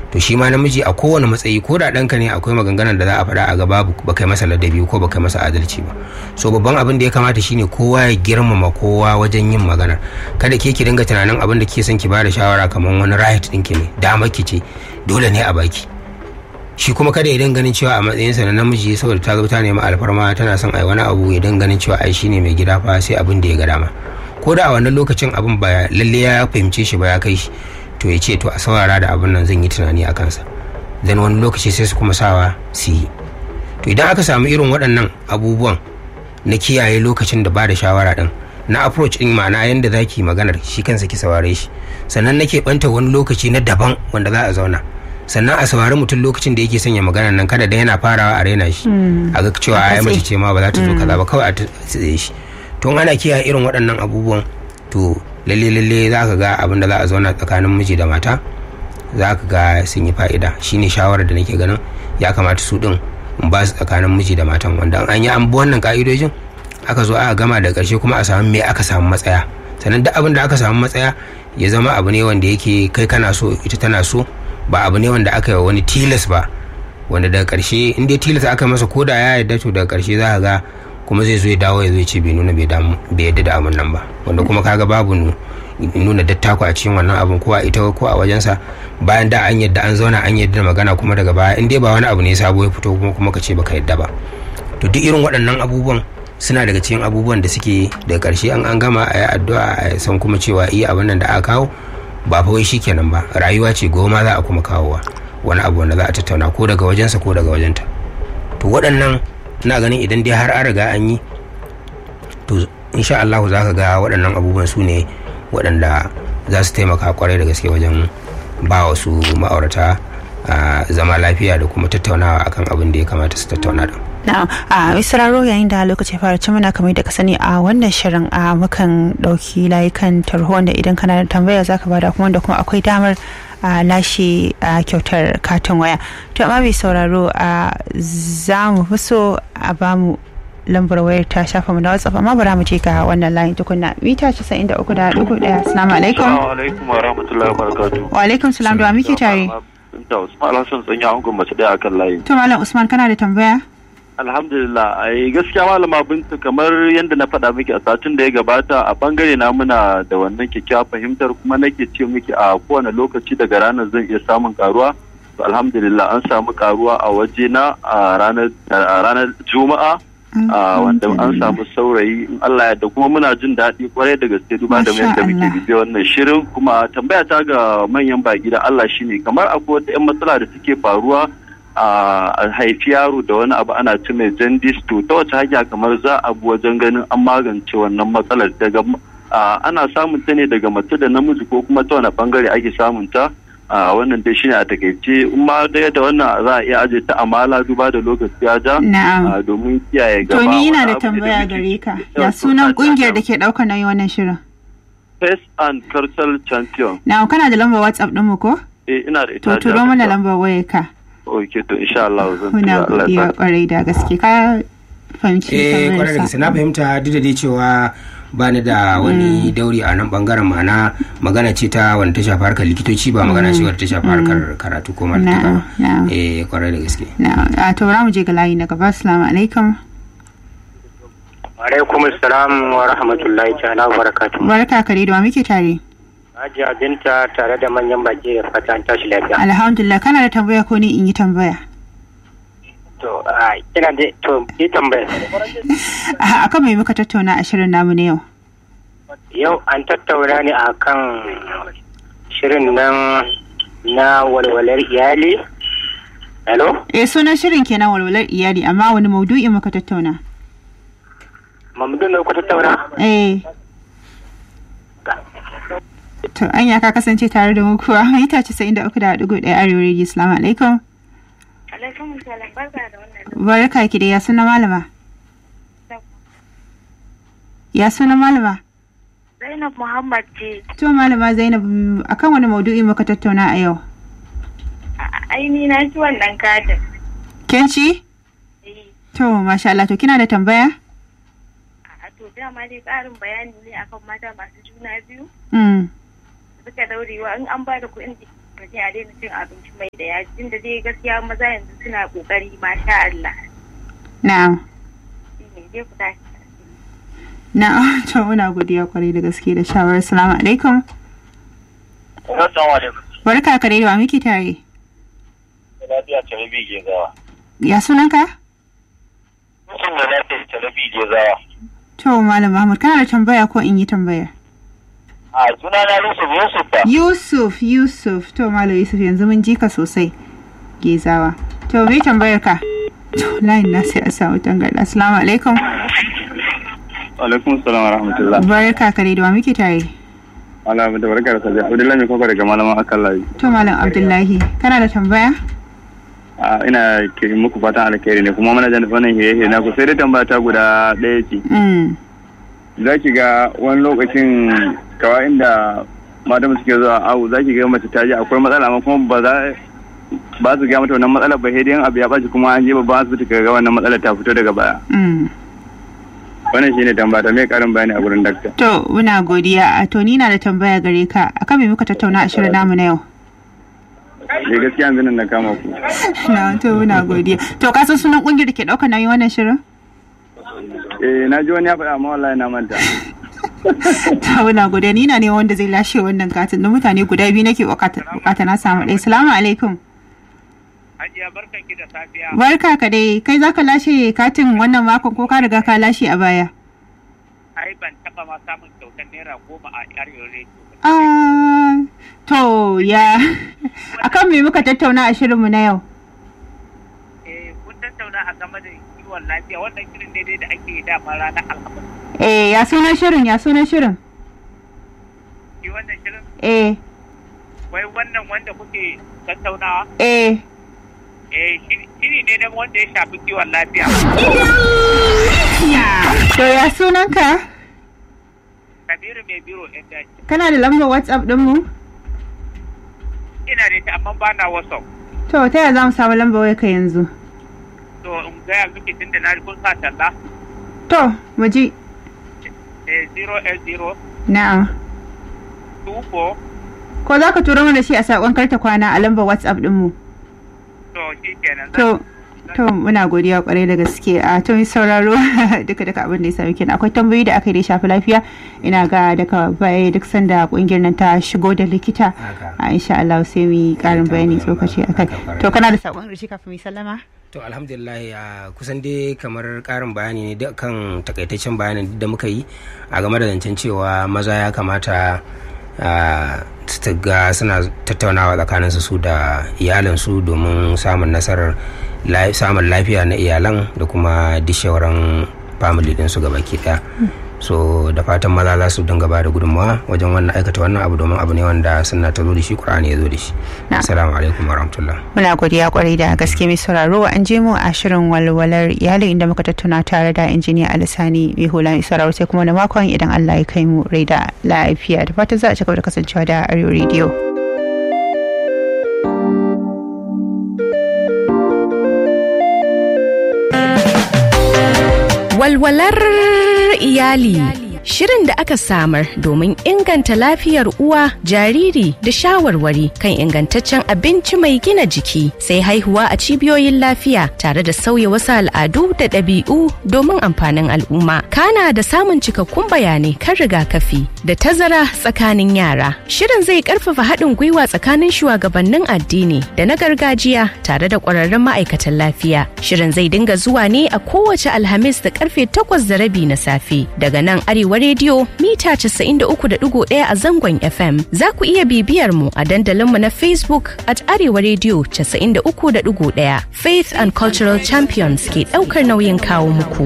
to shi ma namiji a kowane matsayi ko da ɗanka ne akwai maganganun da za a faɗa a gaba ba kai masa ladabi ko ba kai masa adalci ba so babban abin da ya kamata shine kowa ya girmama kowa wajen yin magana kada ke ki dinga tunanin abin da ke son ki bada shawara kamar wani right ɗinki ne dama ki ce dole ne a baki shi kuma kada ya ganin cewa a matsayinsa na namiji saboda ta ta nemi alfarma tana son ai wani abu ya ganin cewa ai shine mai gida fa sai abin da ya ga dama ko da a wannan lokacin abin ba lalle ya fahimce shi ba ya kai shi to ya ce to a saurara da abin nan zan yi tunani a kansa dan wani lokaci sai su kuma sawa su yi to idan aka samu irin waɗannan abubuwan na kiyaye lokacin da ba da shawara din na approach din ma'ana yanda za ki maganar shi kansa ki saurare shi sannan nake banta wani lokaci na daban wanda za a zauna sannan a saurari mutum lokacin da yake sanya maganar nan kada da yana farawa a raina shi a ga cewa ai mace ce ma ba za ta zo kaza ba kawai a tsaye shi to ana kiyaye irin waɗannan abubuwan to lalle lalle za ka ga abin da za a zauna tsakanin miji da mata za ka ga sun yi fa'ida shine shawarar da nake ganin ya kamata su din in ba su tsakanin miji da matan wanda an yi an bi wannan ka'idojin aka zo aka gama da ƙarshe kuma a samu me aka samu matsaya sannan duk abin da aka samu matsaya ya zama abu ne wanda yake kai kana so ita tana so ba abu ne wanda aka yi wani tilas ba wanda daga ƙarshe in dai tilas aka masa ko da ya yarda to daga ƙarshe za ka ga kuma zai zo ya dawo ya zo ya ce bai nuna bai yadda da abin nan ba wanda kuma kaga babu nuna dattako a cikin wannan abin ko a ita ko a wajensa bayan da an yadda an zauna an yadda magana kuma daga baya in dai ba wani abu ne sabo ya fito kuma kuma ka ce baka yadda ba to duk irin waɗannan abubuwan suna daga cikin abubuwan da suke daga ƙarshe an an gama a yi addu'a a san kuma cewa iya abin nan da aka kawo ba fa wai shikenan ba rayuwa ce goma za a kuma kawowa wani abu wanda za a tattauna ko daga wajensa ko daga wajenta to waɗannan ina ganin idan dai har an riga an yi to insha Allah za ka ga waɗannan abubuwan su ne waɗanda za su taimaka kwarai da gaske wajen ba wasu ma'aurata zama lafiya da kuma tattaunawa akan abin da ya kamata su tattauna da. Na'am, a misraro yayin da lokaci fara ci muna kamar da ka sani a wannan shirin a mukan ɗauki layukan tarho wanda idan kana da tambaya zaka bada kuma da kuma akwai damar a lashe a kyautar katin waya to amma mai sauraro a za mu fi so a bamu lambar wayar ta shafa mu na whatsapp amma bara mu je ga wannan layin tukunna mita 93 da dugu daya assalamu alaikum assalamu alaikum wa rahmatullahi wa barakatuh wa alaikum salam da muke tare da Usman Alhassan tsanya an mace daya akan layi to malam Usman kana da tambaya alhamdulillah ai gaskiya malama binta kamar yadda na faɗa miki a satin da ya gabata a bangare na muna da wannan kyakkyawa fahimtar kuma nake ce miki a kowane lokaci daga ranar zan iya samun karuwa to alhamdulillah an samu karuwa a waje na a ranar juma'a wanda an samu saurayi in Allah ya da kuma muna jin daɗi kwarai da gaske duba da yadda muke bibiya wannan shirin kuma tambaya ta ga manyan baki da Allah shine kamar akwai wata 'yan matsala da suke faruwa a haifi yaro da wani abu ana ci mai jandis to ta wace hanya kamar za a bi wajen ganin an magance wannan matsalar daga ana samun ta ne daga mace da namiji ko kuma ta wani bangare ake samun ta a wannan dai shine a takaice in ma da yadda wannan za a iya aje ta amala duba da lokaci ya ja domin kiyaye gaba to ni ina da tambaya gare ka ya sunan kungiyar da ke daukar nauyi wannan shirin Face and Cultural Champion. Na kana da lambar WhatsApp ɗinmu ko? Eh ina da ita. To turo mana lambar wayar ka. ok to insha Allah zan Muna godiya kwarai da gaske ka fahimci eh kwarai da gaske na fahimta duk da dai cewa ba ni da wani dauri a nan bangaren ma'ana magana ce ta wanda ta shafi harkar likitoci ba magana ce wadda ta shafi harkar karatu ko malaka ba eh kwarai da gaske a to mu je ga layi na gaba assalamu alaikum alaikum assalam wa rahmatullahi ta'ala wa barakatuh barka kare da muke tare Hajiya Binta tare da manyan baki da fatan tashi lafiya. Alhamdulillah kana da tambaya ko ni in yi tambaya? To, ina da to yi tambaya. Akan mai muka tattauna a shirin namu na yau? Yau an tattauna ne a kan shirin nan na walwalar iyali. Hello? Eh sunan shirin kenan walwalar iyali amma wani maudu'i muka tattauna? Mamudin da kuka tattauna? Eh. To anya ka kasance tare da mu kuwa mita casa'in da uku da ɗigo ɗaya arewa rediyo salamu alaikum. Alaikum salam barka da wannan. Barka ki da ya suna malama. Ya suna malama. Zainab Muhammad ce. To malama Zainab akan wani maudu'i muka tattauna a yau. Aini na ci wannan katin. Ken ci? To masha Allah to kina da tambaya? A to dama dai ƙarin bayani ne akan mata masu juna biyu. Mm. suka daurewa in an ba da kuɗin mutum a daina cin abinci mai da yaji tunda dai gaskiya maza yanzu suna kokari masha Allah na'am shine dai ku tashi na'am to muna godiya kwarai da gaske da shawarar salamu alaikum Assalamu alaikum. barka ka dai da wa muke tare Lafiya Tarabi ke zawa. ya sunanka Mutum da lafiya Tarabi ke zawa. to malam mahmud kana da tambaya ko in yi tambaya A suna na Yusuf Yusuf ba. yusuf yusuf to malam yusuf yanzu mun ji ka sosai gezawa to me tambayar ka to layin na sai a samu tangarda assalamu alaikum alaikum salam wa rahmatullah barka ka dai da wa muke tare ala da barka da sabiya abdullahi mai kwakwa daga malaman akan layi to malam abdullahi kana da tambaya a ina ke muku fatan alkhairi ne kuma mana jan wannan hiye na ku sai dai tambaya ta guda ɗaya ce mm. za ki ga wani lokacin kawai inda matan suke zuwa awu za ki ga mace ta je akwai matsala amma kuma ba za ba su ga mata wannan matsalar ba sai dai in abu ya ɓaci kuma an je babban asibiti ka ga wannan matsalar ta fito daga baya Mm. wannan shine tambaya ta mai karin bayani a gurin dakta to muna godiya a to ni na da tambaya gare ka akan me muka tattauna a shirin namu na yau eh gaskiya yanzu nan na kama ku na to muna godiya to ka san sunan kungiyar da ke ɗaukar nauyin wannan shirin eh na ji wani ya faɗa amma wallahi na manta ta muna godiya ni na ne wanda zai lashe wannan katin da mutane guda biyu nake bukata bukata na samu ɗaya salamu alaikum Hajiya barkan ki da safiya. barka ka dai kai zaka lashe katin wannan makon ko ka riga ka lashe a baya Ai ban taba ma samun kyautar naira goma a arewa rediyo. Ah, to ya akan me muka tattauna a shirinmu na yau Eh kun tattauna a game da kiwon lafiya wannan shirin daidai da ake yi dama ranar alhamis. eh ya sunan shirin ya sunan shirin Shi wannan shirin eh wai wannan wanda kuke tattaunawa eh eh shiri shiri ne na wanda ya shafi kiwon lafiya. to ya sunanka Kabiru mai biro ɗin daji. kana da lambar whatsapp ɗinmu Ina da ita amma ba na wasu. to ta yaya za mu samu lambar wayarka yanzu To in gaya miki tun da na kun sa talla. to mu ji Eh 0 na'am 24 ko za ka turo mana shi a saƙon karta kwana a lambar whatsapp ɗinmu to shi kenan. to to muna godiya kwarai da gaske a to mai sauraro duka duka abin da ya sami kenan akwai tambayoyi da aka yi da ya shafi lafiya ina ga daga baya duk sanda kungiyar nan ta shigo da likita Haka. a insha Allah sai mu yi karin bayani tsokaci akai Haka, to kana da sakon rishi kafin mu yi sallama to alhamdulillah ya kusan dai kamar karin bayani ne duk kan takaitaccen bayanin da muka yi a game da zancen cewa maza ya kamata ah, su ga suna tattaunawa tsakaninsu su da iyalinsu domin samun nasarar la- samun lafiya na iyalan da kuma dishewaran family ɗinsu gaba ki ɗaya so da fatan maza za su dinga ba da gudunmawa wajen wannan aikata wannan abu domin abu ne wanda suna ta zo da shi ƙur'ani ya zo da shi Na. assalamu alaikum warahmatullah muna godiya kwarai da gaske mai sauraro an je mu a shirin walwalar iyali inda muka tattauna tare da injiniya alisani mai hula mai sauraro sai kuma na makon idan Allah ya kai mu rai da lafiya da fatan za a ci gaba da kasancewa da Arewa Radio. Walwalar iyali Shirin da aka samar domin inganta lafiyar uwa, jariri da shawarwari kan ingantaccen abinci mai gina jiki sai haihuwa a cibiyoyin lafiya tare da sauya wasu al'adu da ɗabi'u domin amfanin al'umma. Kana da samun cikakkun bayanai kan rigakafi da tazara tsakanin yara. Shirin zai ƙarfafa haɗin gwiwa tsakanin shugabannin addini da na gargajiya tare da ƙwararrun ma'aikatan lafiya. Shirin zai dinga zuwa ne a kowace Alhamis da karfe takwas da rabi na safe daga nan Arewa rediyo mita 93.1 a zangon FM. Za ku iya bibiyar mu a dandalinmu na Facebook at Arewa rediyo 93.1 Faith and Cultural Champions ke ɗaukar nauyin kawo muku.